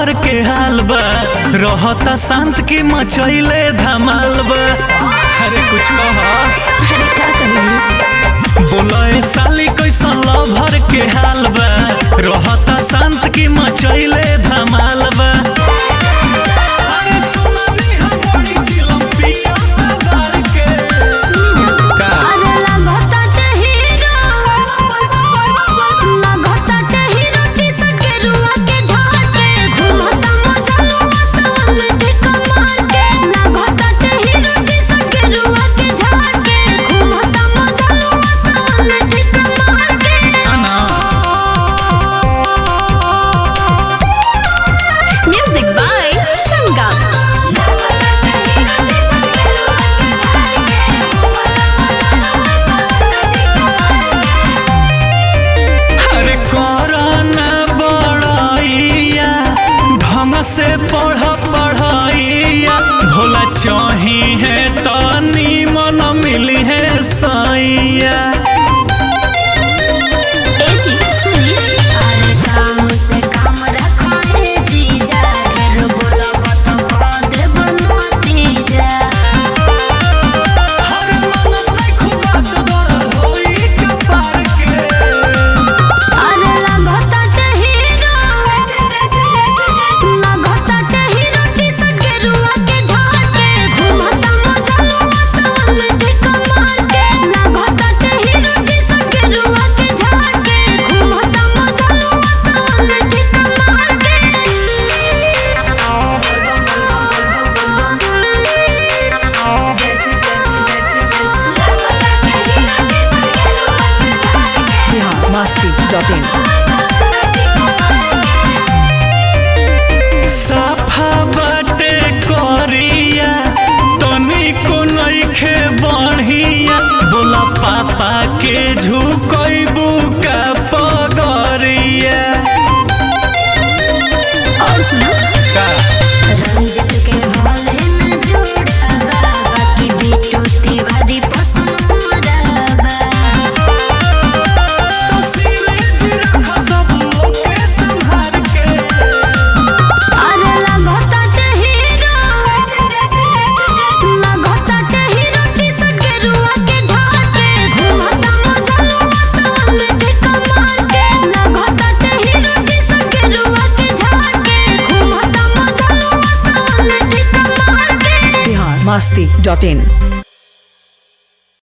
भर के हाल बा रहता शांत की मचैले धमाल बा अरे कुछ कह अरे का कही जी बोले साली कैसन भर के हाल बा रहता शांत की मचैले धमाल बा अरे सुनानी हम बड़ी चिलम पिया दार के सुनी ना का? अरे लगता ते हीरो लगता ते हीरो टी-शर्ट के रुआ के झाड़ के घूमता मचलुआ सावन के कमार के लगता ते हीरो टी-शर्ट के रुआ के झाड़ के घूमता मचलुआ सावन के कमार के Music by Sangam. अरे कोरोना बड़ाइया ढंग से पढ़ पढ़ाइया भोला चाही है तो नीमन मिली है सैया ए जी सुनी अरे काम से काम रखो ए जीजा ढेर बोलब तो कह देब नतीजा हर मन में खुबात दर्द होई कपार के अरे लगता ते हीरो लगता ते हीरो टी-शर्ट के रुआ के झाड़ के घूमता मचलुआ सावन के कमार के लगता ते हीरो टी-शर्ट के रुआ के झाड़ के घूमता मचलुआ सावन के कमार biharmasti.in साफा बाटे करिया तनिको नइखे बढ़िया बोला पापा के झुकैबू का पगरिया और सुनो का रंजित के हौले न जोड़ा बाकी बिट्टू तिवारी पसंद मोरा तो सीरीज रख सब ओके संभाल के अरे लगता ते हीरो लगता ते हीरो टी-शर्ट के रुआ के झाड़ के घूमता मचलुआ सावन के कमार के लगता ते हीरो टी-शर्ट के रुआ के झाड़ के घूमता मचलुआ सावन के कमार के biharmasti.in